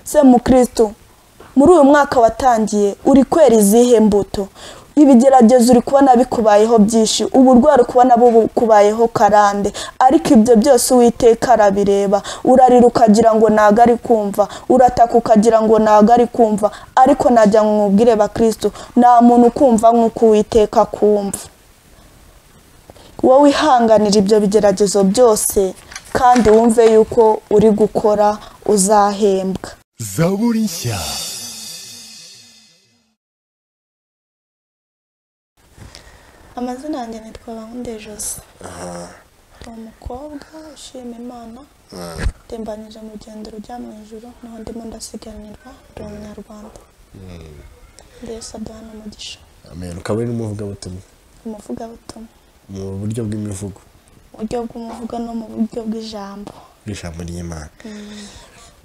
se mukristo muri uyu mwaka watangiye uri kwera izihe mbuto ibigeragezo uri kubona bikubayeho byinshi uburwayi ukubona bukubayeho karande ariko ibyo byose uwiteka arabireba urarira ukagira ngo ntago ari kumva urataka ukagira ngo ntago ari kumva ariko najya mwubwire bakristo nta muntu ukumva nk'uko uwiteka akumva wowe wihanganira ibyo bigeragezo byose kandi wumve yuko uri gukora uzahembwa zaburi nshya amazina yanjye nitwa bankunde jose ni umukobwa ushima imana ndembanyije mu rugendo rujya mu ijoro niho ndimo ndasiganirwa ndi umunyarwanda ndetse aduha n'umugisha amen ukaba uri n'umuvugabutumwa umuvugabutumwa mu buryo bw'imivugo mu buryo bw'umuvugo no mu buryo bw'ijambo bw'ijambo ry'imana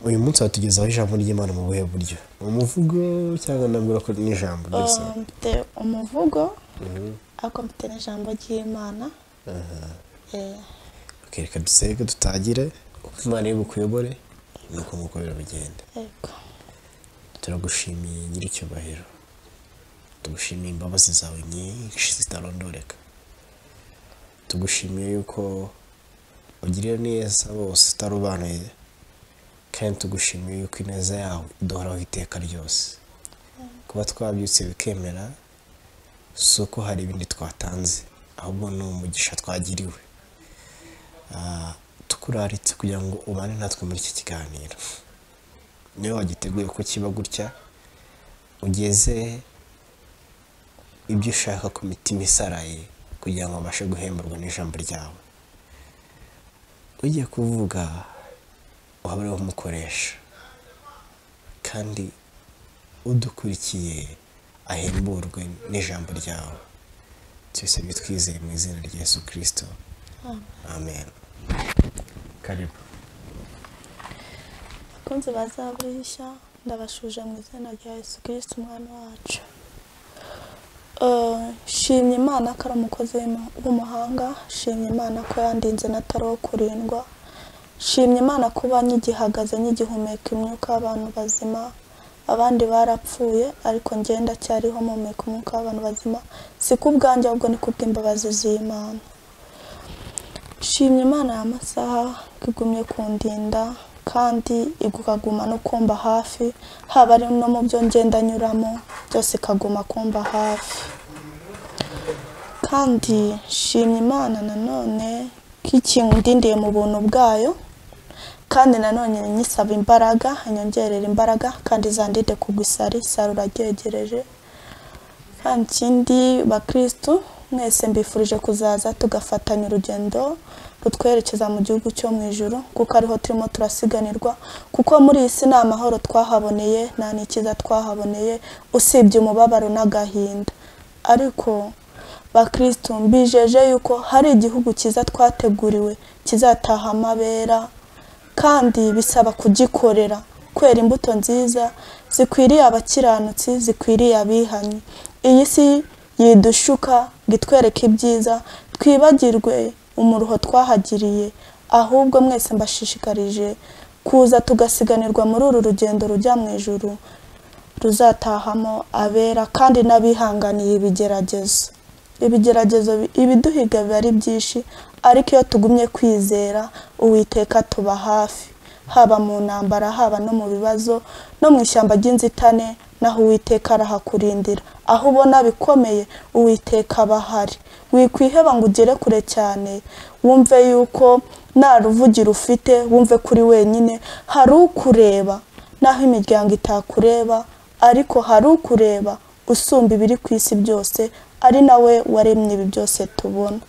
uyu munsi watugezaho ijambo ry'imana mu buhe buryo umuvugo cyangwa nabwo ko n'ijambo ryose Um, mfite umuvugo ariko mfite n'ijambo ry'imana Eh, Ok, reka dusenge dutangire uko imana iri bukuyobore ni uko nguko birabigenda yego turagushimiye nyir'icyubahiro tugushimiye imbabazi zawe nyinshi zitarondoreka tugushimiye yuko ugirira neza bose utarobanuye kandi tugushimiye yuko ineza yawe iduhoraho iteka ryose kuba twabyutse bikemera si uko hari ibindi twatanze ahubwo ni umugisha twagiriwe Ah, tukuraritse kugira ngo ubane natwe muri iki kiganiro niwe wagiteguye ko kiba gutya ugeze ibyo ushaka ku mitima isaraye kugira ngo babashe guhemburwa n'ijambo ryawe ugiye kuvuga wabareho umukoresha kandi udukurikiye ahemburwe n'ijambo ryawe byose bitwizeye mu izina rya yesu kirisito amen karibu bakunzi bazaburisha ndabashuje mu izina rya yesu kirisiti umwana wacu Eh, shimye imana ko ari umukozi w'ima- w'umuhanga shimye imana ko yandinze n'atari uwo kurindwa shimye imana kuba nk'igihagaze nk'igihumeka imyuka y'abantu bazima abandi barapfuye ariko ngenda cyariho mpumeka umwuka w'abantu bazima si ku bwanjye ahubwo ni ku bw'imbabazi z'imana shimye imana ya masaha ko igumye kundinda kandi ikaguma no kumba hafi haba ari no mu byo ngenda nyuramo byose ikaguma kumba hafi kandi shimye imana nanone ko ikindindiye mu buntu bwayo kandi nanone nyisaba imbaraga inyongerera imbaraga kandi zandide kugwa isari isari uraryegereje kandi ikindi bakirisitu mwese mbifurije kuzaza tugafatanya urugendo rutwerekeza mu gihugu cyo mu ijoro kuko ariho turimo turasiganirwa kuko muri iyi si nta mahoro twahaboneye nta n'ikiza twahaboneye usibye umubabaro n'agahinda ariko bakirisitu mbijeje yuko hari igihugu cyiza twateguriwe kizataha amabera kandi bisaba kugikorera kwera imbuto nziza zikwiriye abakiranutsi zikwiriye abihanye iyi si yidushuka ngo itwereke ibyiza twibagirwe umuruho twahagiriye ahubwo mwese mbashishikarije kuza tugasiganirwa muri uru rugendo rujya mu ijuru ruzatahamo abera kandi n'abihanganiye ibigeragezo ibigeragezo bi- ibiduhiga biba ari byinshi ariko iyo tugumye kwizera uwiteka tuba hafi haba mu ntambara haba no mu bibazo no mu ishyamba ry'inzitane naho uwiteka arahakurindira aho ubona bikomeye uwiteka aba ahari wikwiheba ngo ugere kure cyane wumve yuko nta ruvugiro ufite wumve kuri wenyine hari ukureba n'aho imiryango itakureba ariko hari ukureba usumba ibiri ku isi byose ari nawe waremye ibi byose tubona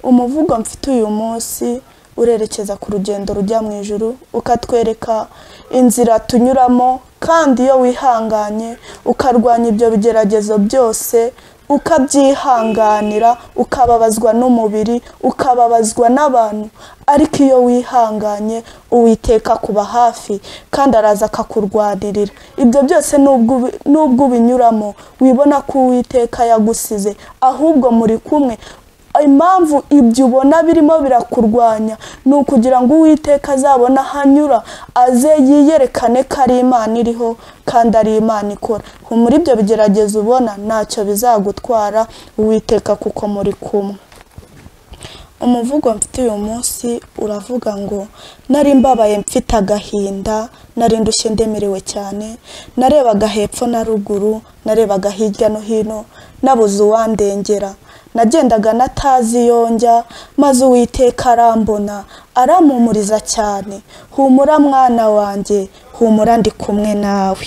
umuvugo mfite uyu munsi urerekeza ku rugendo rujya mu ijuru ukatwereka inzira tunyuramo kandi iyo wihanganye ukarwanya ibyo bigeragezo byose ukabyihanganira ukababazwa n'umubiri ukababazwa n'abantu ariko iyo wihanganye uwiteka kuba hafi kandi araza akakurwanirira ibyo byose nubwo ubi- nubwo ubinyuramo wibona ko uwiteka yagusize ahubwo muri kumwe impamvu ibyo ubona birimo birakurwanya ni ukugira ngo uwiteka azabona aho anyura aze yiyerekane ko ari imana iriho kandi ari imana ikora muri ibyo bigeragezo ubona ntacyo bizagutwara uwiteka kuko muri kumwe umuvugo mfite uyu munsi uravuga ngo nari mbabaye mfite agahinda nari ndushye ndemerewe cyane narebaga hepfo na ruguru narebaga hirya no hino nabuze uwandengera nagendaga natazi yonjya maze uwiteka arambona arampumuriza cyane humura mwana wanjye humura ndi kumwe nawe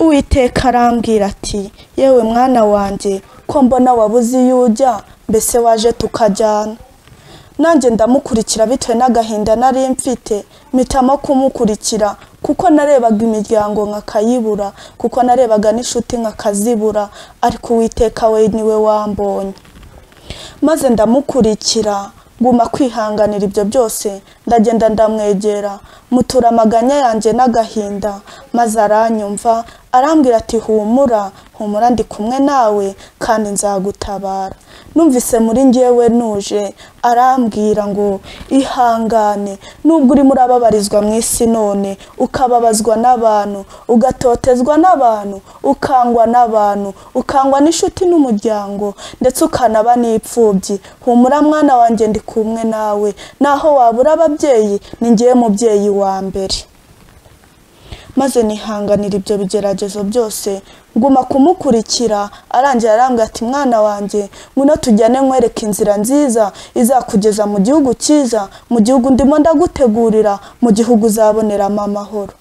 uwiteka arambwira ati yewe mwana wanjye ko mbona wabuze iyo ujya mbese waje tukajyana nanjye ndamukurikira bitewe n'agahinda nari mfite mpitamo kumukurikira kuko narebaga imiryango nkakayibura kuko narebaga n'inshuti nkakazibura ariko uwiteka we niwe wambonye maze ndamukurikira guma kwihanganira ibyo byose ndagenda ndamwegera mutura amaganya yanjye n'agahinda maze aranyumva arambwira ati humura humura ndi kumwe nawe kandi nzagutabara numvise muri ngewe nuje arambwira ngo ihangane nubwo urimo urababarizwa mu isi none ukababazwa n'abantu ugatotezwa n'abantu ukangwa n'abantu ukangwa n'inshuti n'umuryango ndetse ukanaba n'ipfubyi humura mwana wanjye ndi kumwe nawe naho wabura ababyeyi ni ngewe mubyeyi wa mbere maze nihanganira ibyo bigeragezo byose nguma kumukurikira arangira arambwira ati mwana wanjye ngwino tujyane nkwereka inzira nziza izakugeza mu gihugu cyiza mu gihugu ndimo ndagutegurira mu gihugu uzaboneramo amahoro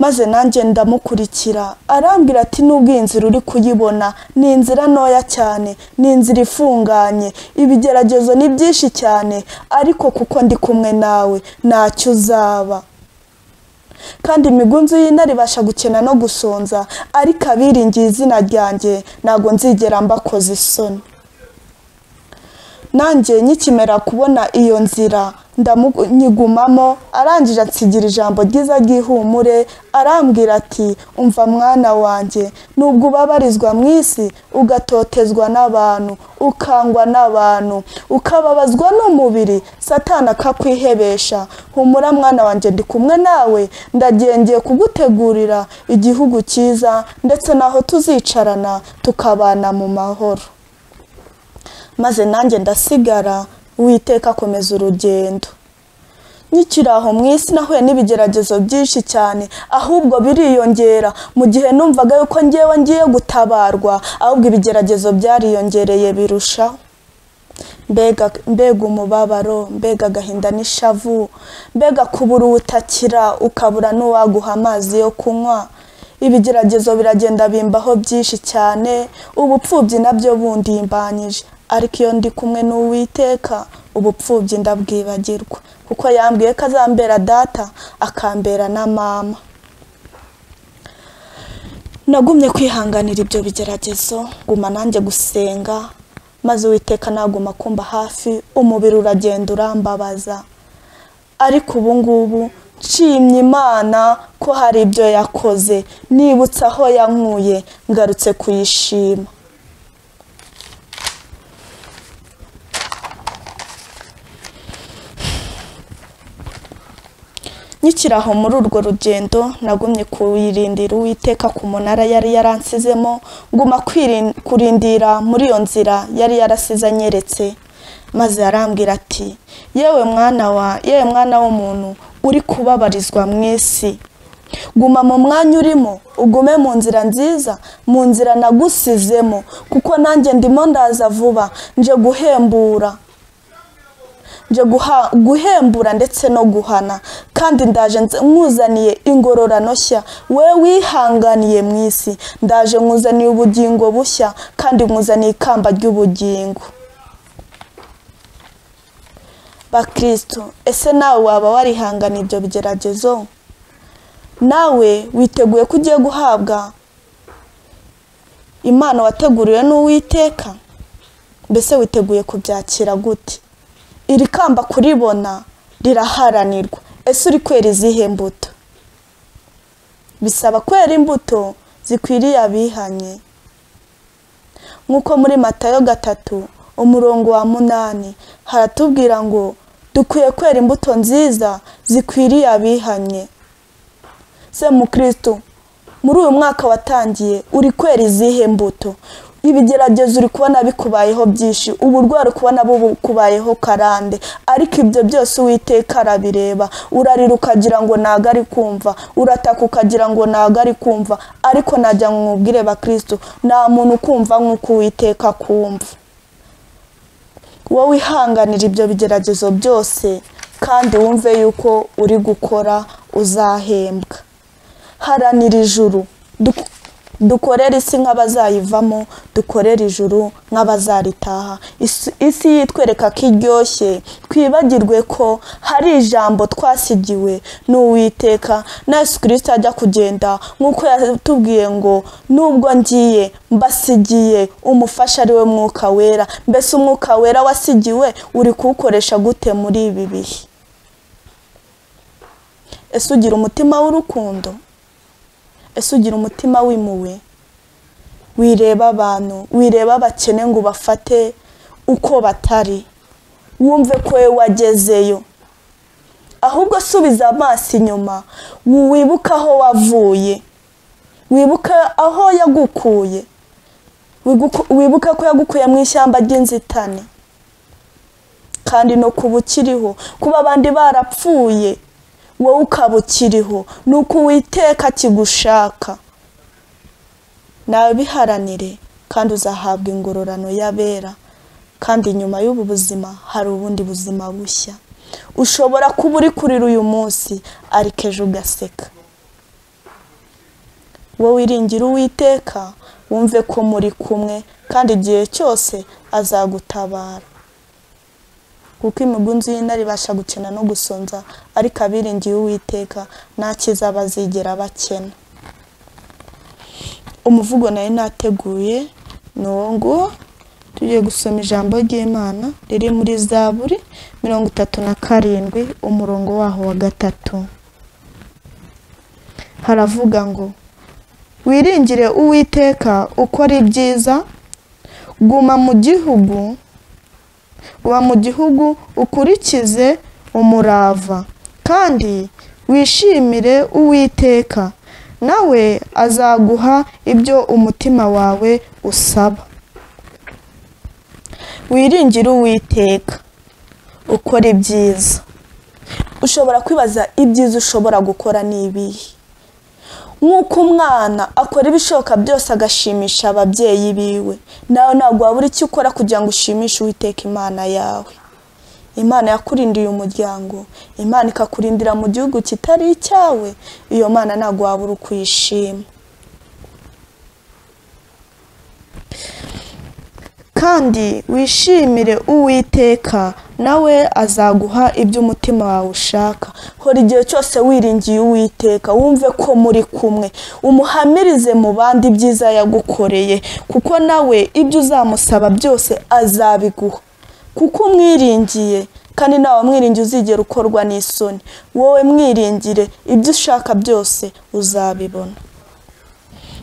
maze nanjye ndamukurikira arambwira ati nubwo iyi nzira uri kuyibona ni inzira ntoya cyane ni inzira ifunganye ibigeragezo ni byinshi cyane ariko kuko ndi kumwe nawe ntacyo uzaba kandi imigunzu y'intare ibasha gukena no gusonza ariko abiringiye izina ryanjye ntabwo nzigera mbakoze isoni nanjye nkikimera kubona iyo nzira ndamunyigumamo arangije ansigira ijambo ryiza ry'ihumure arambwira ati umva mwana wanjye nubwo ubabarizwa mu isi ugatotezwa n'abantu ukangwa n'abantu ukababazwa n'umubiri satana akakwihebesha humura mwana wanjye ndi kumwe nawe ndagengeye kugutegurira igihugu cyiza ndetse n'aho tuzicarana tukabana mu mahoro maze nanjye ndasigara witeka akomeza urugendo nkikiri aho mu isi nahuye n'ibigeragezo byinshi cyane ahubwo biriyongera mu gihe numvaga yuko ngewe ngiye gutabarwa ahubwo ibigeragezo byariyongereye birushaho mbega mbega umubabaro mbega agahinda n'ishavu mbega kubura uwutakira ukabura n'uwaguha amazi yo kunywa ibigeragezo biragenda bimbaho byinshi cyane ubupfubyi nabyo bundi yimbanyije ariko iyo ndi kumwe n'uwiteka ubupfubyi ndabwibagirwa kuko yambwiye ko azambera data akambera na mama nagumye kwihanganira ibyo bigeragezo guma nanjye gusenga maze uwiteka naguma kumba hafi umubiri uragenda urambabaza ariko ubu ngubu nshimye imana ko hari ibyo yakoze nibutse aho yankuye ngarutse kuyishima nkikiri aho muri urwo rugendo nagumye kuyirindira uwiteka ku munara yari yaransizemo nguma kurindira muri iyo nzira yari yarasize anyeretse maze arambwira ati yewe mwana wa yewe mwana w'umuntu uri kubabarizwa mu isi guma mu mwanya urimo ugume mu nzira nziza mu nzira nagusizemo kuko nanjye ndimo ndaza vuba nje guhembura nje guhembura ndetse no guhana kandi ndaje nkuzaniye ingororano nshya we wihanganiye mu isi ndaje nkuzaniye ubugingo bushya kandi nkuzaniye ikamba ry'ubugingo bakirisitu ese nawe waba warihangana ibyo bigeragezo nawe witeguye ko ugiye guhabwa impano wateguriwe n'uwiteka mbese witeguye kubyakira gute iri kamba kuribona riraharanirwa ese uri kwera izihe mbuto bisaba kwera imbuto zikwiriye abihanye nk'uko muri matayo gatatu umurongo wa munani haratubwira ngo dukwiye kwera imbuto nziza zikwiriye abihanye se mukirisitu muri uyu mwaka watangiye uri kwera izihe mbuto ibigeragezo uri kubona bikubayeho byinshi uburwayi uri kubona bukubayeho karande ariko ibyo byose uwiteka arabireba urarira ukagira ngo ntago ari kumva urataka ukagira ngo ntago ari kumva ariko najya mwubwire bakirisitu nta muntu ukumva nk'uko uwiteka akumva wowe wihanganira ibyo bigeragezo byose kandi wumve yuko uri gukora uzahembwa haranira ijuru dukorera isi nk'abazayivamo dukorera ijuru nk'abazaritaha isi yitwereka ko iryoshye twibagirwe ko hari ijambo twasigiwe n'uwiteka na yesu kirisita ajya kugenda nk'uko yatubwiye ngo nubwo ngiye mbasigiye umufasha ari we mwuka wera mbese umwuka wera wasigiwe uri kuwukoresha gute muri ibi bihe ese ugira umutima w'urukundo ese ugira umutima w'imuwe wireba abantu wireba abakene ngo ubafate uko batari wumve ko we wagezeyo ahubwo subiza amaso inyuma wibuke aho wavuye wibuke aho yagukuye wibuke ko yagukuye mu ishyamba ry'inzitane kandi no kuba ukiriho kuba abandi barapfuye wowe ukaba ukiriho ni uko uwiteka kigushaka nawe biharanire kandi uzahabwa ingororano y'abera kandi nyuma y'ubu buzima hari ubundi buzima bushya ushobora kuba uri kurira uyu munsi ariko ejo ugaseka wowe wiringira uwiteka wumve ko muri kumwe kandi igihe cyose azagutabara kuko imigunzu y'intare ibasha gukena no gusonza ariko abiringiye uwiteka nta cyiza bazigera bakena umuvugo nari nateguye ni uwo nguwo tugiye gusoma ijambo ry'imana riri muri zaburi mirongo itatu na karindwi umurongo waho wa gatatu haravuga ngo wiringire uwiteka ukora ibyiza guma mu gihugu uba mu gihugu ukurikize umurava kandi wishimire uwiteka nawe azaguha ibyo umutima wawe usaba wiringire uwiteka ukora ibyiza ushobora kwibaza ibyiza ushobora gukora ni ibihe nk'uko umwana akora ibishoboka byose agashimisha ababyeyi biwe nawe ntabwo wabura icyo ukora kugira ngo ushimishe uwiteka imana yawe imana yakurindiye umuryango imana ikakurindira mu gihugu kitari icyawe iyo mana ntabwo wabura uko uyishima kandi wishimire uwiteka nawe azaguha ibyo umutima wawe ushaka hora igihe cyose wiringiye uwiteka wumve ko muri kumwe umuhamirize mu bandi ibyiza yagukoreye kuko nawe ibyo uzamusaba byose azabiguha kuko umwiringiye kandi nawe mwiringiye uzigera ukorwa n'isoni wowe mwiringire ibyo ushaka byose uzabibona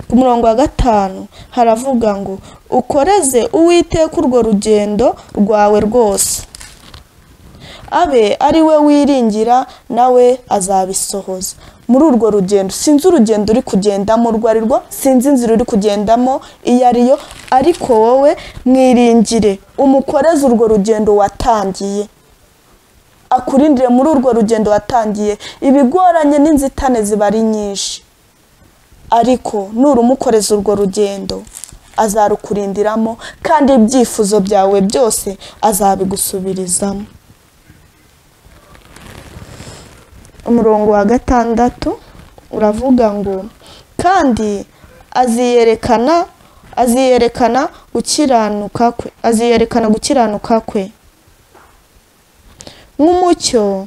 ku murongo wa gatanu haravuga ngo ukoreze uwiteka urwo rugendo rwawe rwose abe ari we wiringira nawe azabisohoza muri urwo rugendo sinzi urugendo uri kugendamo urwo ari rwo sinzi inzira uri kugendamo iyo ari yo ariko wowe mwiringire umukoreze urwo rugendo watangiye akurindire muri urwo rugendo watangiye ibigoranye n'inzitane ziba ari nyinshi ariko nurumukoreza urwo rugendo azarukurindiramo kandi ibyifuzo byawe byose azabigusubirizamo umurongo wa gatandatu uravuga ngo kandi aziyerekana aziyerekana gukiranuka kwe aziyerekana gukiranuka kwe nk'umucyo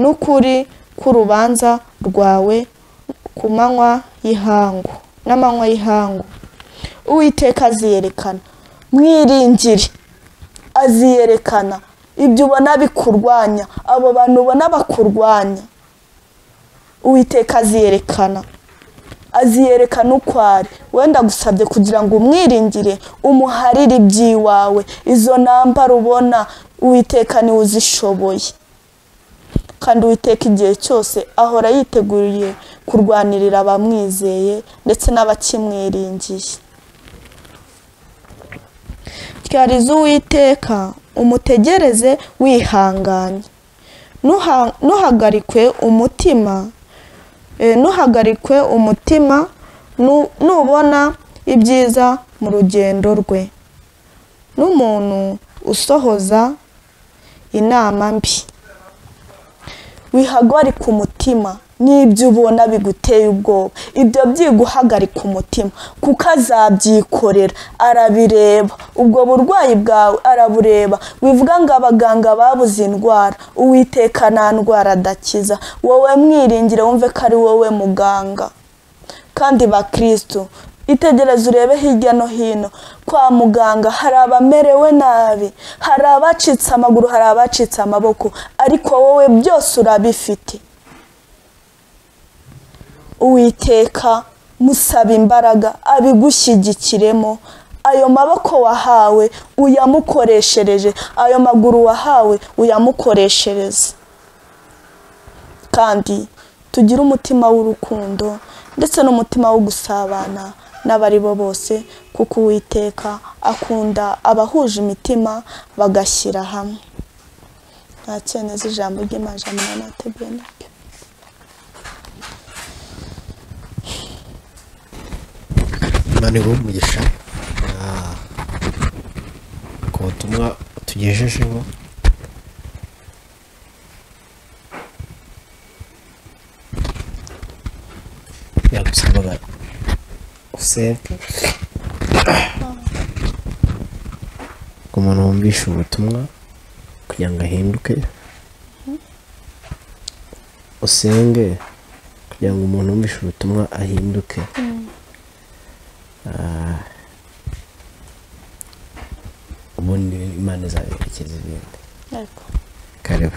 n'ukuri k'urubanza rwawe ku manywa y'ihangu n'amanywa y'ihangu uwiteka aziyerekana mwiringire aziyerekana ibyo ubona bikurwanya abo bantu ubona bakurwanya uwiteka aziyerekana aziyerekana uko ari wenda agusabye kugira ngo umwiringire umuharire iby'iwawe izo nambara ubona uwiteka niwe uzishoboye kandi uwiteka igihe cyose ahora yiteguriye kurwanirira abamwizeye ndetse n'abakimwiringiye ryariza uwiteka umutegereze wihanganye Nuha- ntuhagarikwe umutima Eh, ntuhagarikwe umutima nu- nubona ibyiza mu rugendo rwe n'umuntu usohoza inama mbi wihagarika umutima n'ibyo ubona biguteye ubwoba ibyo byiguhagarika umutima kuko azabyikorera arabireba ubwo burwayi bwawe arabureba wivuga ngo abaganga babuze indwara uwiteka nta ndwara adakiza wowe mwiringire wumve ko ari wowe muganga kandi bakirisitu itegereze urebe hirya no hino kwa muganga hari abamerewe nabi hari abacitse amaguru hari abacitse amaboko ariko wowe byose urabifite uwiteka musaba imbaraga abigushyigikiremo ayo maboko wahawe uyamukoreshereje ayo maguru wahawe uyamukoreshereze kandi tugire umutima w'urukundo ndetse n'umutima wo gusabana n'abari bo bose kuko uwiteka akunda abahuje imitima bagashyira hamwe nta cyeneza ijambo ry'imajana na tebenike imana iguhe umugisha Ah, ku butumwa tugejejeho yagusabaga usente ku muntu wumvisha ubutumwa kugira ngo ahinduke usenge kugira ngo umuntu wumvishe ubutumwa ahinduke ubundi imana izaberekeza ibindi Yego. karibu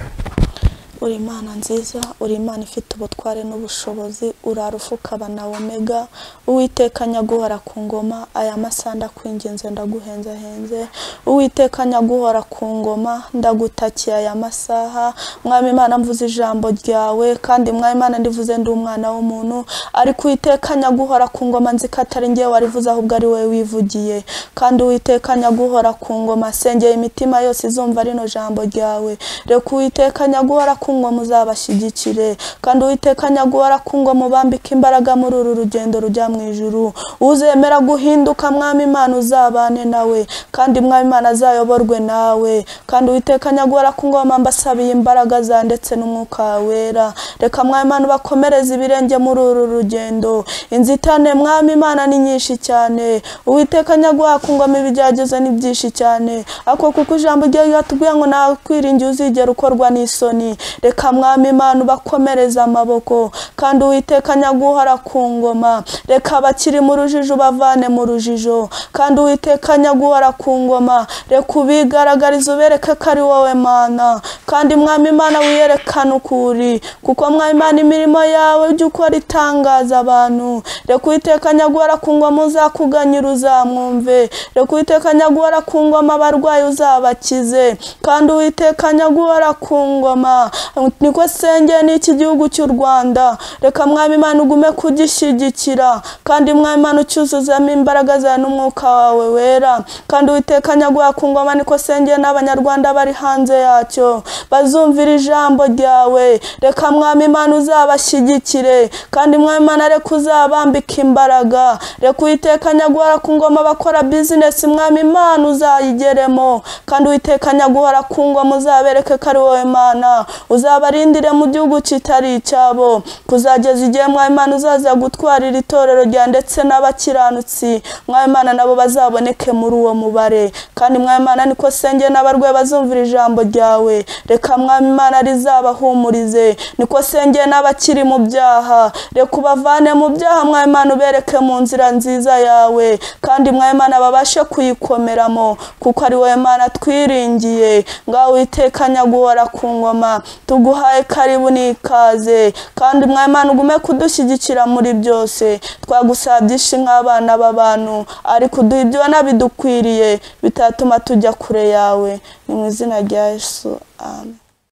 uri imana nziza uri imana ifite ubutware n'ubushobozi urara ufukaba na omega uwiteka nyaguhora ku ngoma aya masaha ndakwinginze ndaguhenzahenze uwiteka nyaguhora ku ngoma ndagutakiye aya masaha mwami imana mvuze ijambo ryawe kandi mwami imana ndivuze ndi umwana w'umuntu ariko uwiteka nyaguhora ku ngoma nzi ko atari ngewe warivuze ahubwo ari wowe wivugiye kandi uwiteka nyaguhora ku ngoma sengeye imitima yose izumva rino jambo ryawe reka uwiteka nyaguhora ku ngoma uzabashyigikire kandi uwiteka nyaguhora ku ngoma ubambike imbaraga muri uru rugendo rujya mu ijuru uzemera guhinduka mwami imana uzabane nawe kandi mwami imana azayoborwe nawe kandi uwiteka nyaguhora ku ngoma mbasabiye imbaraga za ndetse n'umwuka wera reka mwami imana ubakomereze ibirenge muri uru rugendo inzitane mwami imana ni nyinshi cyane uwiteka nyaguhora ku ngoma ibigeragezo ni byinshi cyane ako kuko ijambo ryawe ryatubwiye ngo nawe kwiringira uzigera ukorwa n'isoni reka mwami imana ubakomereze amaboko kandi uwiteka nyaguhora ku ngoma reka abakiri mu rujijo ubavane mu rujijo kandi uwiteka nyaguhora ku ngoma reka ubigaragarize ubereke ko ari wowe mana kandi mwami imana wiyerekane uko uri kuko mwami imana imirimo yawe jya ukora itangaza abantu reka uwiteka nyaguhora ku ngoma uzakuganyira uzamwumve reka uwiteka nyaguhora ku ngoma abarwayi uzabakize kandi uwiteka nyaguhora ku ngoma niko sengeye n'iki gihugu cy'u rwanda reka mwami imana ugume kugishyigikira kandi mwami imana ucyuzuzamo imbaraga zawe n'umwuka wawe wera kandi uwiteka nyaguhora ku ngoma niko sengeye n'abanyarwanda bari hanze yacyo bazumvira ijambo ryawe reka mwami imana uzabashyigikire kandi mwami imana reka uzabambike imbaraga reka uwiteka nyaguhora ku ngoma bakora bizinesi mwami imana uzayigeremo kandi uwiteka nyaguhora ku ngoma uzabereke ko ari wowe mana uzabarindire mu gihugu kitari icyabo kuzageza igihe mwami imana uzaza gutwarira itorero rya ndetse n'abakiranutsi mwami imana nabo bazaboneke muri uwo mubare kandi mwami imana niko senge n'abarwayi bazumvira ijambo ryawe reka mwami imana rizabahumurize niko senge n'abakiri mu byaha reka ubavane mu byaha mwami imana ubereke mu nzira nziza yawe kandi mwami imana babashe kuyikomeramo kuko ari wowe mana twiringiye ngaho witeka nyaguhora ku ngoma tuguhaye karibu n'ikaze kandi umwamana ugume kudushyigikira muri byose twagusaba byinshi nk'abana b'abantu ariko uduha ibyona bidukwiriye bitatuma tujya kure yawe ni mu izina rya yesu amen